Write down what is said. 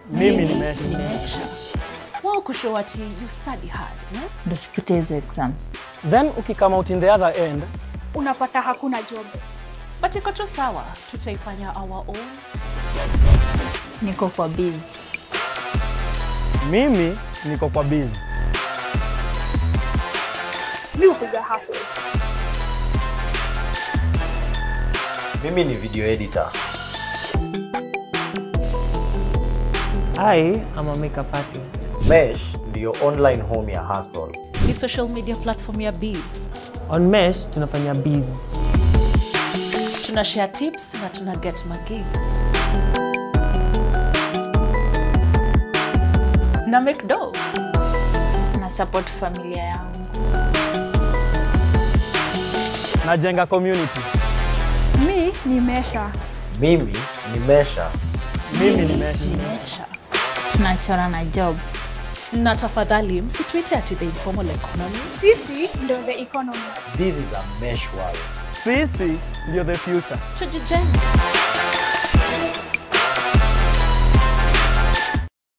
Mimi nimesha. nimesha wao kushow ati you study hard ne? ndo tupite hizo exams. Then ukikama out in the other end, unapata hakuna jobs. but iko tu sawa tutaifanya our own Niko kwa busy. mimi niko kwa busy. Mi hupiga hustle. Mimi ni video editor. I am a makeup artist. Mesh ndiyo online home ya hustle. ni social media platform ya biz On Mesh tunafanya biz. tuna share tips na tuna get magig na make do Na support familia yangu. Najenga community. Mi nimesha. Mimi ni Mesha. Mimi nimesha. nimesha Tunachora na job. na tafadhali msituite ati the informal economy Sisi ndo the economy. This is a Mesh world. Sisi ndio the future. tujijenga